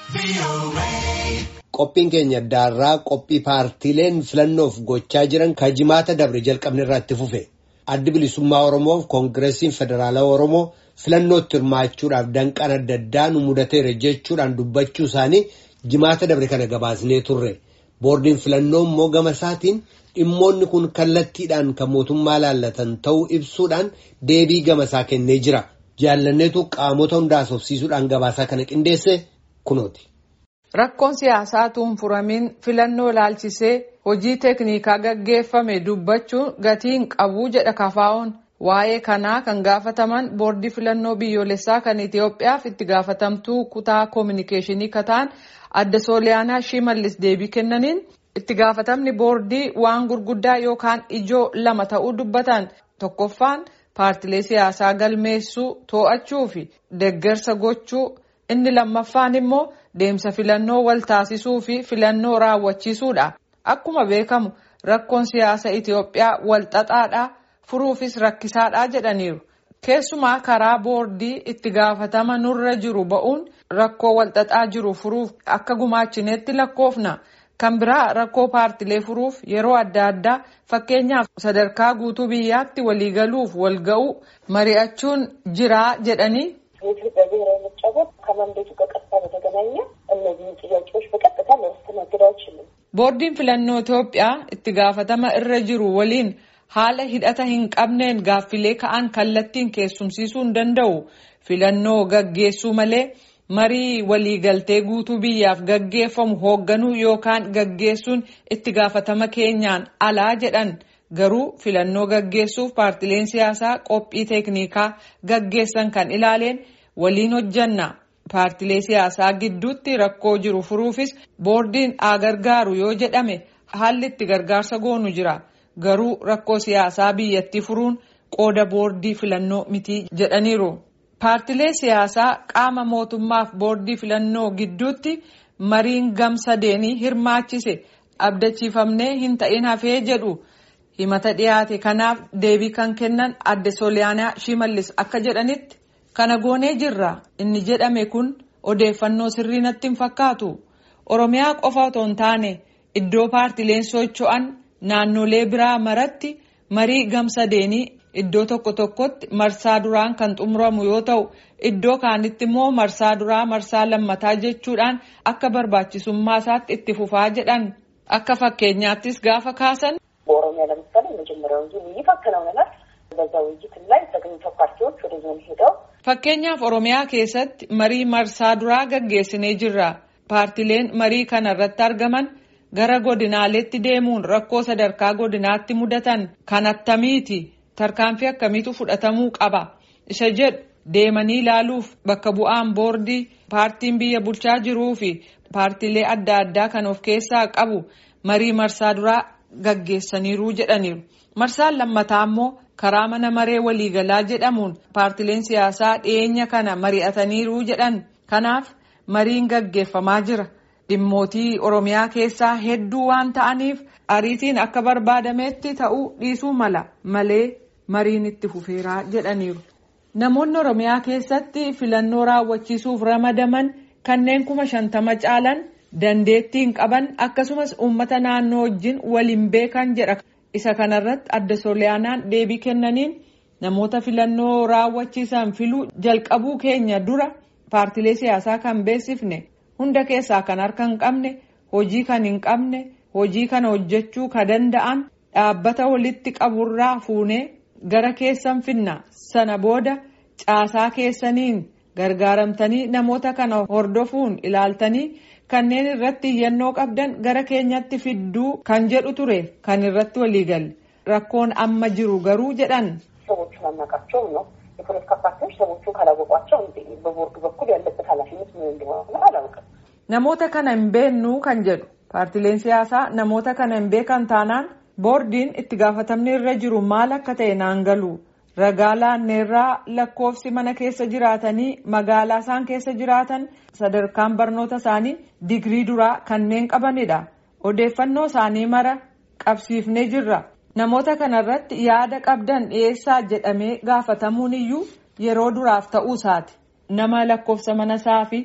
Qophiin keenya addaarraa qophii paartiileen filannoof gochaa jiran kan jimaata dabre jalqabne irratti fufe. Addi bilisummaa Oromoo fi Koongireesiin Federaalawaa Oromoo filannootti hirmaachuudhaaf danqaan adda addaa nu mudateera jechuudhaan dubbachuu isaanii jimaata dabre kana gabaasnee turre. Boordiin filannoo immoo gama isaatiin dhimmoonni kun kallattiidhaan kan mootummaa laallatan ta'uu ibsuudhaan deebii gama isaa kennee jira. Jaallanneetu qaamota hundaas hofsiisuudhaan gabaasaa kana qindeesse kunooti. Rakkoon siyaasaa tuunfuramiin filannoo ilaalchisee hojii teeknikaa gaggeeffame dubbachuun gatiin qabu jedha kafaa'oon. Waa'ee kanaa kan gaafataman boordii filannoo biyyoolessaa kan Itoophiyaaf itti gaafatamtuu kutaa koominikeeshinii kataan adda sooliyaanaa shimallis deebii kennaniin itti gaafatamni boordii waan gurguddaa yookaan ijoo lama ta'uu dubbatan tokkoffaan paartilee siyaasaa galmeessuu to'achuu fi deeggarsa gochuu inni lammaffaan immoo deemsa filannoo wal taasisuu fi filannoo raawwachiisuudha. Akkuma beekamu rakkoon siyaasa Itoophiyaa wal xaxaadhaa furuufis rakkisaadhaa jedhaniiru. Keessumaa karaa boordii itti gaafatama nurra jiru ba'uun rakkoo wal xaxaa jiru furuuf akka gumaachineetti lakkoofna. Kan biraa rakkoo paartilee furuuf yeroo adda addaa fakkeenyaaf sadarkaa guutuu biyyaatti waliigaluuf walga'uu mari'achuun jiraa jedhanii. የኢትዮጵያ ብሔራዊ ምርጫ ቦርድ ከመንዴቱ በቀጥታ በተገናኘ እነዚህን ጥያቄዎች በቀጥታ ሊያስተናግድ አይችልም። Boordiin filannoo Itoophiyaa itti gaafatama irra jiru waliin haala hidhata hin qabneen gaaffilee ka'an kallattiin keessumsiisuu hin danda'u. Filannoo gaggeessuu malee marii waliigaltee guutuu biyyaaf gaggeeffamu hoogganuu yookaan gaggeessuun itti gaafatama keenyaan alaa jedhan. Garuu filannoo gaggeessuuf paartileen siyaasaa qophii teeknikaa gaggeessan kan ilaaleen waliin hojjanna. Paartilee siyaasaa gidduutti rakkoo jiru furuufis boordiin haa gargaaru yoo jedhame haalli itti gargaarsa goonu jira. Garuu rakkoo siyaasaa biyyattii furuun qooda boordii filannoo miti jedhaniiru. Paartilee siyaasaa qaama mootummaaf boordii filannoo gidduutti mariin gamsadeenii hirmaachise abdachiifamnee hin ta'in hafee jedhu. himata dhiyaate kanaaf deebii kan kennan adde sooliyaanaa shimallis akka jedhanitti kana goonee jirra inni jedhame kun odeeffannoo sirrii natti hin fakkaatu oromiyaa qofa otoo hin taane iddoo paartileen socho'an naannolee biraa maratti marii gamsadeenii iddoo tokko tokkotti marsaa duraan kan xumuramu yoo ta'u iddoo kaanitti immoo marsaa duraa marsaa lammataa jechuudhaan akka barbaachisummaa isaatti itti fufaa jedhan akka fakkeenyaattis gaafa kaasan. በኦሮሚያ ለምሳሌ የመጀመሪያው ዙር ውይይት አከናውነናል። በዛ ውይይት ላይ ተገኝተው ፓርቲዎች ወደ ዞን ሄደው Fakkeenyaaf Oromiyaa keessatti marii marsaa duraa gaggeessinee jirra. Paartileen marii kana irratti argaman gara godinaaleetti deemuun rakkoo sadarkaa godinaatti mudatan kan attamiiti tarkaanfii akkamiitu fudhatamuu qaba isa jedhu deemanii ilaaluuf bakka bu'aan boordii paartiin biyya bulchaa jiruu fi paartilee adda addaa kan of keessaa qabu marii marsaa duraa gaggeessaniiru jedhaniiru. Marsaan lammataa immoo karaa mana maree waliigalaa jedhamuun paartileen siyaasaa dhiyeenya kana mari'ataniiru jedhan. Kanaaf mariin gaggeeffamaa jira. Dhimmootii Oromiyaa keessaa hedduu waan ta'aniif ariitiin akka barbaadametti ta'uu dhiisuu mala malee mariin itti fufeeraa jedhaniiru. Namoonni Oromiyaa keessatti filannoo raawwachiisuuf ramadaman kanneen kuma shantama caalan. dandeettiin qaban akkasumas uummata naannoo wajjin waliin beekan jedha isa kanarratti adda sooliyaanaan deebii kennaniin namoota filannoo raawwachiisan filuu jalqabuu keenya dura paartilee siyaasaa kan beeksifne hunda keessaa kan harka hin qabne hojii kan hin qabne hojii kana hojjechuu ka danda'an dhaabbata walitti qaburraa fuunee gara keessan finna sana booda caasaa keessaniin gargaaramtanii namoota kana hordofuun ilaaltanii. kanneen irratti iyyannoo qabdan gara keenyatti fidduu kan jedhu ture kan irratti waliigalle rakkoon amma jiru garuu jedhan. ሰዎቹን አናውቃቸውም ነው የፖለቲካ ፓርቲዎች ሰዎቹን ካላወቋቸው በቦርዱ በኩል ያለበት ኃላፊነት ምን እንደሆነ አላውቅም። namoota kana hin beeknu kan jedhu paartileen siyaasaa namoota kana hin beekan taanaan boordiin itti gaafatamni irra jiru maal akka ta'e naan galu. ragaa laanneerraa lakkoofsi mana keessa jiraatanii magaalaa isaan keessa jiraatan sadarkaan barnoota isaanii digrii duraa kanneen qabanidha odeeffannoo isaanii mara qabsiifnee jirra namoota kanarratti yaada qabdan dhiyeessaa jedhamee gaafatamuun iyyuu yeroo duraaf ta'uu isaati nama lakkoofsa mana isaa fi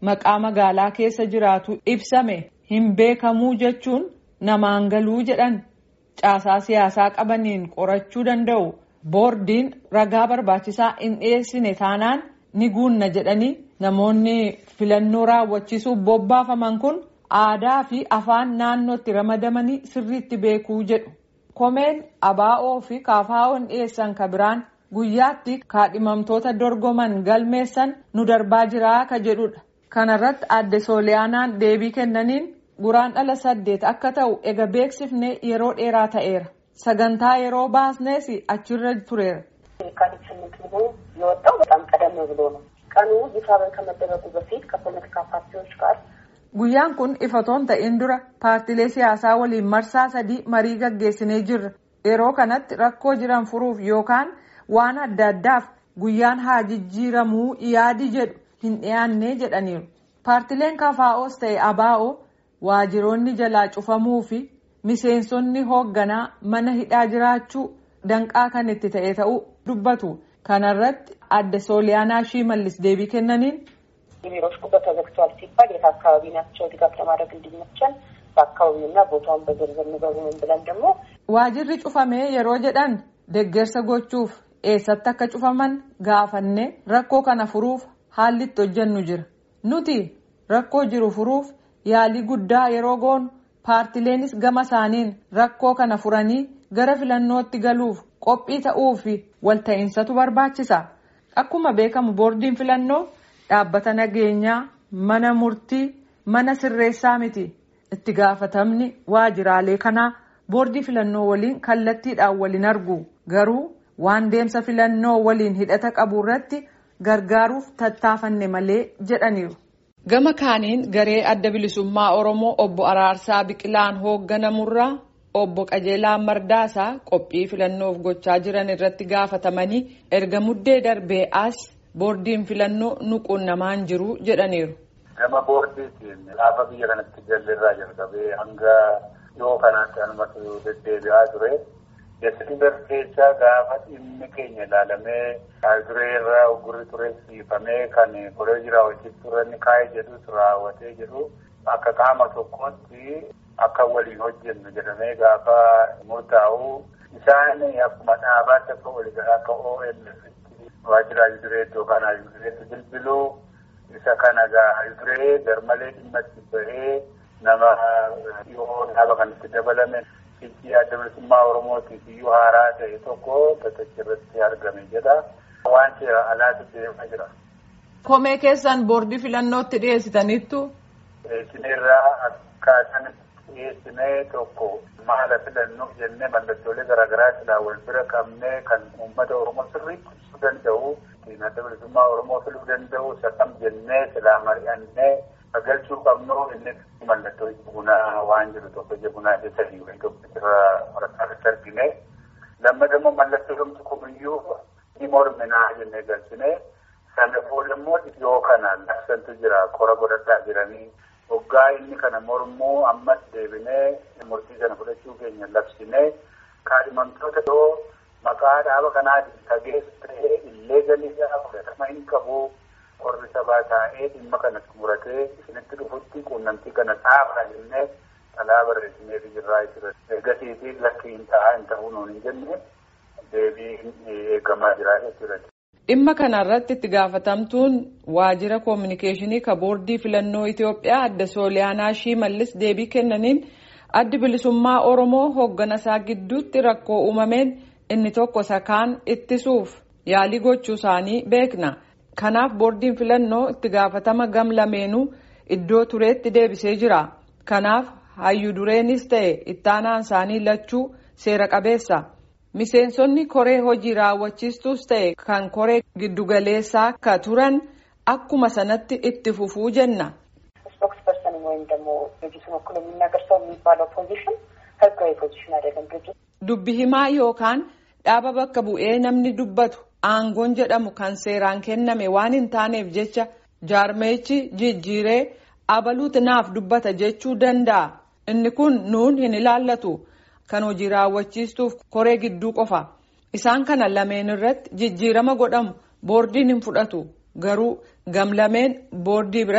maqaa magaalaa keessa jiraatu ibsame hin beekamuu jechuun namaan galuu jedhan caasaa siyaasaa qabaniin qorachuu danda'u boordiin ragaa barbaachisaa hin dhiyeessine taanaan ni guunna jedhanii namoonni filannoo raawwachiisuuf bobbaafaman kun aadaa fi afaan naannootti ramadamanii sirriitti beekuu jedhu. komeen abaa'oo fi kaafaa'oon dhiyeessan ka biraan guyyaatti kaadhimamtoota dorgoman galmeessan nu darbaa jiraa ka jedhudha kanarratti adde sooliyaanaan deebii kennaniin guraandhala saddeet akka ta'u ega beeksifne yeroo dheeraa ta'eera sagantaa yeroo baasnees achirra tureera. የካቲት ስምንት መሆኑ የወጣው በጣም ቀደም ብሎ ነው። ቀኑ ይፋ ከመደረጉ በፊት ከፖለቲካ ፓርቲዎች ጋር Guyyaan kun ifatoon ta'in dura paartilee siyaasaa waliin marsaa sadii marii gaggeessinee jirra. Yeroo kanatti rakkoo jiran furuuf yookaan waan adda addaaf guyyaan haa jijjiiramuu yaadi jedhu hin dhiyaanne jedhaniiru. Paartileen kafaa'oos ta'e abaa'oo waajiroonni jalaa cufamuu fi miseensonni hoogganaa mana hidhaa jiraachuu danqaa kan itti ta'e ta'uu dubbatu. Kanarratti adde sooliyaanaa shimallis deebii kennaniin. የቢሮዎች ቁጥር ተዘግቷል ሲባል የት አካባቢ ናቸው ድጋፍ ለማድረግ እንዲመቸን በአካባቢውና ቦታውን በዝርዝር ንገሩን ብለን ደግሞ waajirri cufamee yeroo jedhan deggersa gochuuf eessatti akka cufaman gaafanne rakkoo kana furuuf haalli itti hojjennu jira nuti rakkoo jiru furuuf yaalii guddaa yeroo goonu paartileenis gama isaaniin rakkoo kana furanii gara filannootti galuuf qophii ta'uu fi walta'insatu barbaachisa akkuma beekamu boordiin filannoo. dhaabbata nageenyaa mana murtii mana sirreessaa miti itti gaafatamni waajiraalee kanaa boordii filannoo waliin kallattiidhaan waliin argu garuu waan deemsa filannoo waliin hidhata qabu irratti gargaaruuf tattaafanne malee jedhaniiru. gama kaaniin garee adda bilisummaa oromoo obbo araarsaa biqilaan hoogganamurraa obbo qajeelaa mardaasaa qophii filannoof gochaa jiran irratti gaafatamanii erga muddee darbee as. boordiin filannoo nuquunnamaan jiru jedhaniiru. Gama boordiitiin gaafa biyya kanatti jalirraa jalqabee hanga dhiyoo kanaatti anumatu deddeebi'aa ture. Desembar keessa gaafa dhimmi keenya ilaalamee duree irraa ugurri ture siifamee kan koleejii raawwachiif turanni kaa'ee jedhus raawwatee jedhu akka qaama tokkootti akka waliin hojjennu jedhamee gaafa murtaa'u isaan akkuma dhaabaatti akka waliigalaa akka OLF waajjira ayudureetti yookaan ayudureetti bilbiluu isa kana gaa ayuduree garmalee dhimma itti bahee nama dhiyoo dhaaba kanatti dabalame fiichii adda bilisummaa oromootiif iyyuu haaraa ta'e tokko gatachi irratti argame jedha waan seera alaatti deemaa jira. Komee keessan boordii filannootti dhiyeessitaniittu. Isinirraa akkaataan dhiyeessinee tokko maala filannoo jennee mallattoolee garaagaraa silaa wal bira qabnee kan uummata oromoo sirriitti ibsuu danda'u adda bilisummaa oromoo filuu danda'u sakam jennee silaa mari'annee galchuu qabnu inni mallattoo bunaa waan jiru tokko ija bunaa keessa wayii tokko irra waraqaatti argine lammataa immoo mallattoo dhumti kumiyyuu ni morminaa jennee galchine sana booda immoo dhiyoo kana labsantu jira qora godhadhaa jiranii hoggaa inni kana mormuu ammas deebinee murtii sana fudhachuu keenya labsinee kaadhimamtoota yoo maqaa dhaaba kanaatiin tageessa ta'ee illee galiisaa fudhatama hin qabu qorri sabaa taa'ee dhimma kana xumuratee isinitti dhufutti quunnamtii kana xaafaa jennee alaa barreessinee jirraa jira ergasiitii lakki hin ta'a hin ta'uu nuun hin jenne deebii eegamaa jira jechuudha. Dhimma kanarratti itti gaafatamtuun waajjira koominikeeshinii ka boordii filannoo Itoophiyaa adda Sooliyaanaa Shimallis deebii kennaniin addi bilisummaa Oromoo hoogganasaa gidduutti rakkoo uumameen inni tokko sakaan ittisuuf yaalii gochuu isaanii beekna. Kanaaf boordiin filannoo itti gaafatama gam lameenuu iddoo tureetti deebisee jira. Kanaaf hayyu dureenis ta'e ittaanaan isaanii lachuu seera qabeessa. Miseensonni koree hojii raawwachiistuus ta'e kan koree giddugaleessaa akka turan akkuma sanatti itti fufuu jenna. ስፖክስ ፐርሰን ወይም ደግሞ ድርጅቱን ወክሎ የሚናገር ሰው የሚባለው ፖዚሽን ህጋዊ ፖዚሽን አይደለም። ድርጅት Dubbi himaa yookaan dhaaba bakka bu'ee namni dubbatu aangoon jedhamu kan seeraan kenname waan hin taaneef jecha jaarmeechi jijjiiree abaluuti naaf dubbata jechuu danda'a. Inni kun nuun hin ilaallatu. Kan hojii raawwachiistuuf koree gidduu qofa. Isaan kana lameen irratti jijjiirama godhamu boordiin hin fudhatu. Garuu gam lameen boordii biratti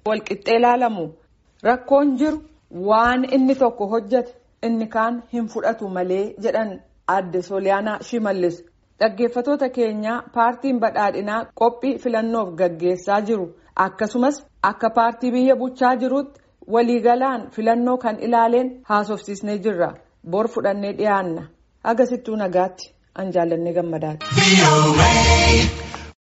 walqixxee ilaalamu rakkoon jiru waan inni tokko hojjete inni kaan hin fudhatu malee jedhan adde sooliyaanaa shimallis dhaggeeffatoota keenyaa paartiin badhaadhinaa qophii filannoof gaggeessaa jiru akkasumas akka paartii biyya bulchaa jirutti waliigalaan filannoo kan ilaaleen haasofsiisnee jirra bor fudhannee dhiyaanna agasittuu nagaatti an jaallannee gammadaati.